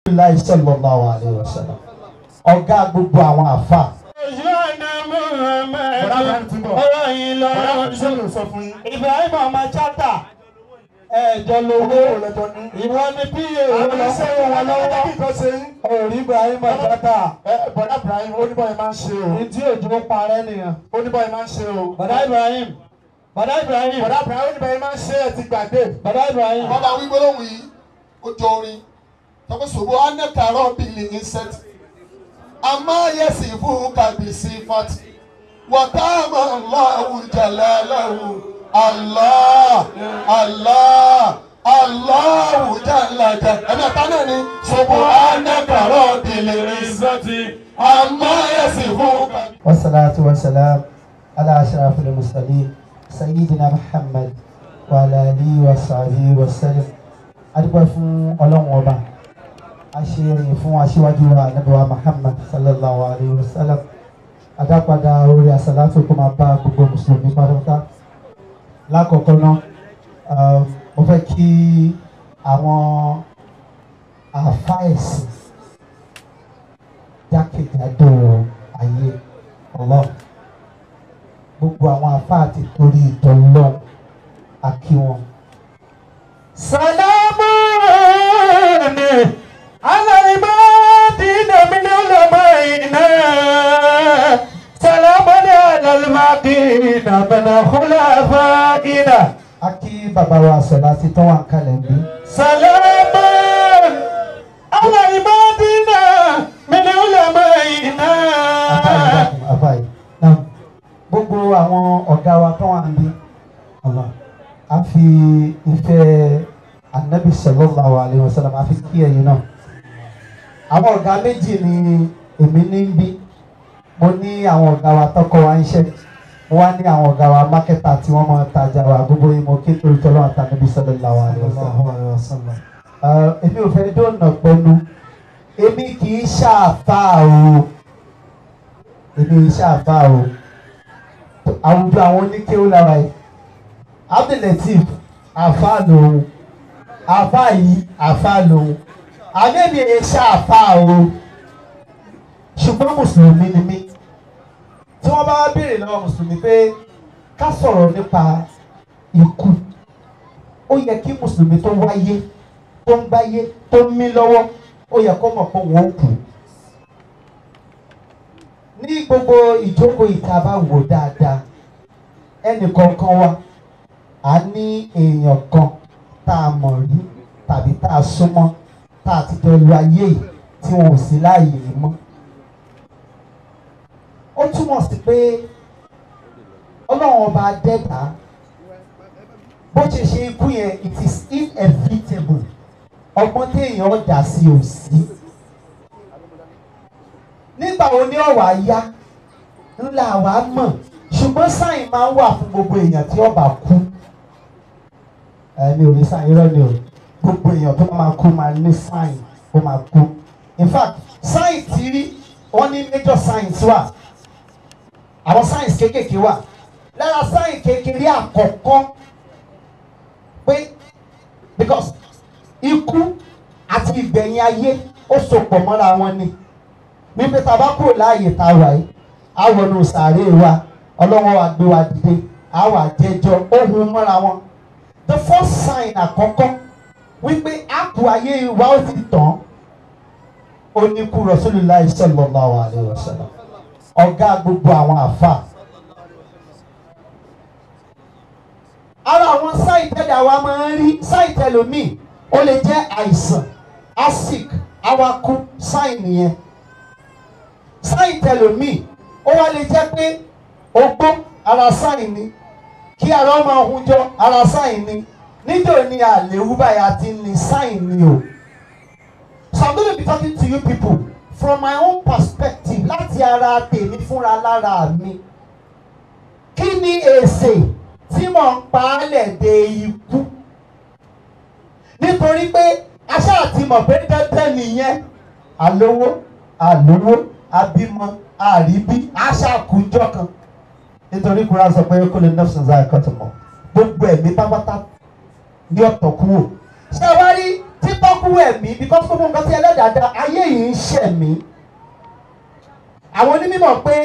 láì sallallahu alaihi wasallam ọ̀gá gbogbo àwọn àfa Ṣọ́nà Muhammad ọ̀rọ̀ yìí lọ. Ibrahim ọmọ chata ẹ̀jọ̀ lówó ìwọ ni pa òun lọ fún wọn lọ́wọ́. Orí Ibrahim chata Bọ̀dá Ibrahim oníbọ̀yì máa ń ṣe o. ìdí òjò parẹ́ nìyẹn. Oníbọ̀yì máa ń ṣe o. Bàdá Ibrahim Bàdá Ibrahim Bọ̀dá Ibrahim oníbọ̀yì máa ń ṣe ẹ̀ ti gbàgbé. Bàdá Ibrahim. wọ́n bá wí gbólóhùn yìí ó jọ orin tọ́pẹ́ ṣòwò anẹ́kàrọ́ bíi insect amáyẹsì fún kàbíyèsí fati wàtáàmà Allahu jalalahu Allah Allah Allahu jalaja ẹ̀mí ẹ̀ta náà ni ṣòwò anẹ́kàrọ́ bíi insect amáyẹsì fún kàbíyèsí. والصلاة والسلام على أشرف المرسلين سيدنا محمد وعلى آله وصحبه وسلم adúpẹ́ fún ọlọ́run ọba aṣèrìn fún aṣíwájú wa ànábì wa Muhammad sallallahu alayhi wa sallam adápadà orí àsàlátù kó máa bá gbogbo mùsùlùmí pátápátá lákọ̀ọ́kọ́ náà um, mo fẹ́ kí àwọn àfáìsì jákèjádò ayé ọlọ́ gbogbo àwọn àfáà ti torí ìtọ́lọ́ àkí wọn. سلام على العبادين من علمائنا سلام على الباقين من خلفائنا a kí bàbá wa sọ̀lá ti tán wà ń kalẹ̀ ń bí. سلام على العبادين من علمائنا àfáàyè àfáàyè náà gbogbo àwọn ọ̀gá wa tán wà ń bí. Allah a fi ìfẹ́ anabi sallallahu alayhi wa sallam a fi kí ẹ̀yin náà. àwọn ọ̀gá méjì ni èmi ní ń bí. mo ní àwọn ọ̀gá wa tọkọ wa ń ṣe mo wá ní àwọn ọ̀gá wa mákẹ́tà tí wọ́n máa tajà wa gbogbo yìí mo kí torí tọ́lọ́ àtànàbí sallallahu alayhi wa sallam. Uh, èmi ò fẹ́ dóònà pẹ̀lú èmi kì í ṣàfáà o èmi kì í ṣàfáà o àwùjọ àwọn oníkéwù lára yìí Abdulateef àfáà lòun àfáà yìí àfáà lòun àmẹ́mi kì í ṣàfáà o ṣùgbọ́n mùsùlùmí ni mí tí wọ́n bá wá béèrè lọ́wọ́ mùsùlùmí pé ká sọ̀rọ̀ nípa ikú ó yẹ kí mùsùlùmí tó wáyé tó ń gbáyé tó ń mí lọ́wọ́ ó yẹ kó mọ̀ pé wọ́n kù. ní gbogbo ìjókòó ìta bá wò dáadáa ẹnì kọ̀ọ̀kan wa a ní èèyàn kan tá a mọ̀ rí tàbí tá a súnmọ́ tá a ti jọ lu ayé yìí tí wọn ò sí láàyè yìí mọ́. ó túmọ̀ sí pé ọlọ́run ọba dẹ́ta bó ṣe ṣe ikú yẹn it is inevitable ọgbọ́n téèyàn dà sí ò sí. nígbà wo ni ọ̀wà yá ńlá wa mọ̀ ṣùgbọ́n sáyìn máa ń wà fún gbogbo èèyàn tí ọba kú. ẹ̀mí ò ní sáyìn irọ́ ni o gbogbo èèyàn tó máa kú máa ní sáyìn ó máa kú. in fact sáyìn tí rí wọ́n ní major science wà àwọn science kéékèèké wà lára sáyìn kékeré àkọ́kọ́ pé because ikú àti ìgbẹ̀yìn ayé ó sopọ̀ mọ́ra wọn ni wípé tá a bá kúrò láàyè tá a wà yìí á wọnú sàárè wa ọlọ́wọ́ wa gbé wa dìde á wà jẹjọ ohun mọ́ra wọn the first sign àkọ́kọ́ wípé àpò ayé wa ó ti tàn ó ní kú Rasulullah sallallahu alaihi wasallam ọ̀gá gbogbo àwọn àfà. ara àwọn sáìtẹ́lẹ̀ àwa máa ń rí sáìtẹ́lẹ̀ míì ó lè jẹ́ àìsàn asic awakú sáìnì yẹn sáìtẹ́lẹ̀ míì ó wá lè jẹ́ pé ogbó ara sáìnì kí ara ọmọ ọhúnjọ ara sáìnì níjọ́ ni àléwú báyìí àti ní sáìnì o so i'm gonna be talking to you people from my own perspective láti ara tèmi fúnra lára mi kí ni èsè tí mò ń pa á lẹ̀ de ikú nítorí pé aṣá àti mọ̀ pé dandan nìyẹn àlówó àlówó abímọ àríbí aṣàkúnjọ kan nítorí kúrò sọ pé kó lè nọ́ọ̀sì ṣáà ẹ̀kọ́ tó mọ̀ gbogbo ẹ̀mí pápátá ní ọ̀tọ̀ kúrò ṣé wá rí tí tọ́kú ẹ̀mí because gbogbo nǹkan tí ẹlẹ́dàá dá ayé yìí ń ṣẹ̀mí àwọn onímọ̀ pé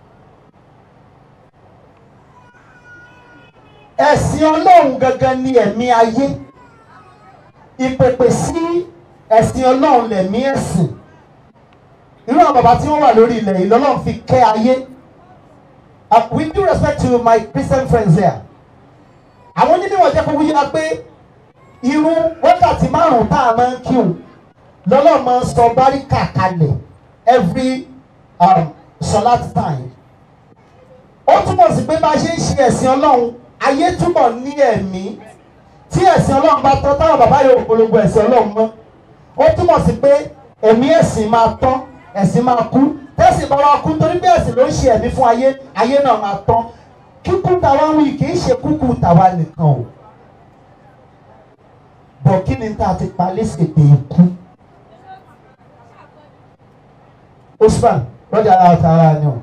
ẹ̀sìn ọlọ́run gangan ni ẹ̀mí ayé ìpèpè sí ẹ̀sìn ọlọ́run lẹ̀mí ẹ̀sìn irú àwọn bàbá tí wọ́n wà lórí ilẹ̀ yìí lọ́lọ́run fi kẹ́ ayé Uh, with due respect to my Christian friends here àwọn onímọ̀ jẹ́ kó wúyá pé irú wákàtí márùn-ún tá a máa ń kírun lọ́lọ́run máa ń sọ báríkà kalẹ̀ every um, solat time ó túmọ̀ sí pé bá a ṣe ń ṣe ẹ̀sìn ọlọ́run ayé túbọ̀ ní ẹ̀mí tí ẹ̀sìn ọlọ́run bá tán táwọn bàbá yóò polongo ẹ̀sìn ọlọ́run mọ́ ó túmọ̀ sí pé ẹ̀mí ẹ̀sìn máa tán ẹ̀sìn máa kú tẹ́sìn bá wa kú torí pé ẹ̀sìn ló ń ṣe ẹ̀mí fún ayé ayé náà máa tán kíkú tàwa ń wí kì í ṣe kúkú tàwa nìkan o bọ̀ kí ni tá a ti pa léṣe pé ikú Usman lọ́jà ara ọ̀tá ara ni o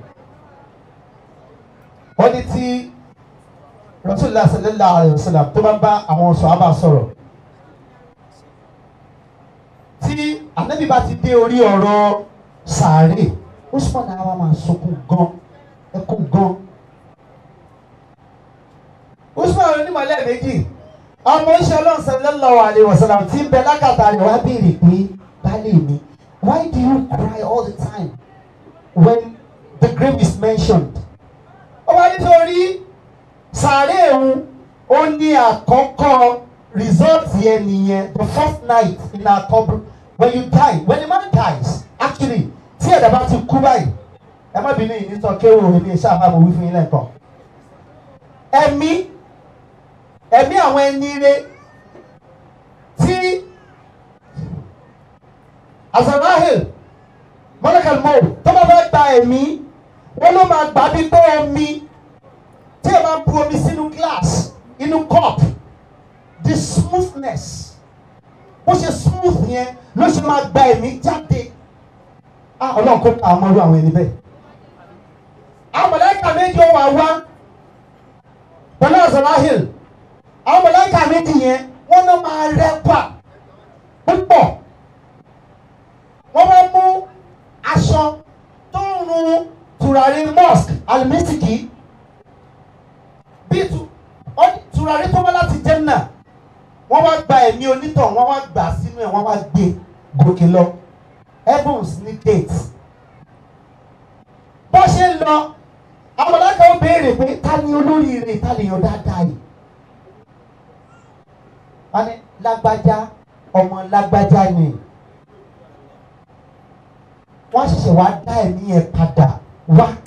wọ́n ní tí rasulillah sallallahu alayhi wa sallam tó bá bá àwọn sọ̀hábà sọ̀rọ̀ tí anabi bá ti dé orí ọ̀rọ̀ sàárè usman náà wà máa sunkún gan ẹkún gan usman onímọ̀lẹ́ méjì ọmọ iṣẹ́ ọlọ́run sallallahu alayhi wa sallam tí ń bẹ lákàtà rẹ̀ wá béèrè pé baálé mi why do you cry all the time when the grave is mentioned ó wá nítorí sàárè òun ó ní àkọ́kọ́ result yẹn nìyẹn the first night in our couple when you die when a man dies actually tí ẹ̀dá bá ti kú báyìí ẹ má bínú yìí nítorí kéwòn òun ní iṣẹ́ àbámu wí fún yín lẹ́ẹ̀kan ẹ̀mí ẹ̀mí àwọn ẹni rẹ tí azarahel mọ́lẹ́kàlmọ́ tó bá fẹ́ gba ẹ̀mí wọ́n ló máa gbà bí pé omi tí ẹ máa bu omi sínú glass inú cup the smoothness bó ṣe smooth yẹn ló ṣe máa gba ẹ̀mí jáde ah ọlọ́run kó ká ọmọlú àwọn ẹni bẹ́ẹ̀ àwọn mọ̀lẹ́kà méjì ó wà wá pẹ̀lú azarahel àwọn mọ̀lẹ́kà méjì yẹn wọ́n náà máa rẹwà púpọ̀ wọ́n wá mú aṣọ tó ń run tùràrí mosque alimisiki bí tu- ọ- tùràrí tó wá láti jẹ́nà wọ́n wá gba ẹ̀mí onítọ̀ wọ́n wá gbà sínú ẹ̀ wọ́n wá gbé gòkè lọ heavens ní gate bó ṣe ń lọ àwọn mọ̀lẹ́kà ó béèrè pé ta ni olóríire ta lè yàn dáadáa yìí wọ́n ní lágbájá ọmọ lágbájá ni wọ́n ṣẹ̀ṣẹ̀ wá dá ẹ̀mí yẹn padà wá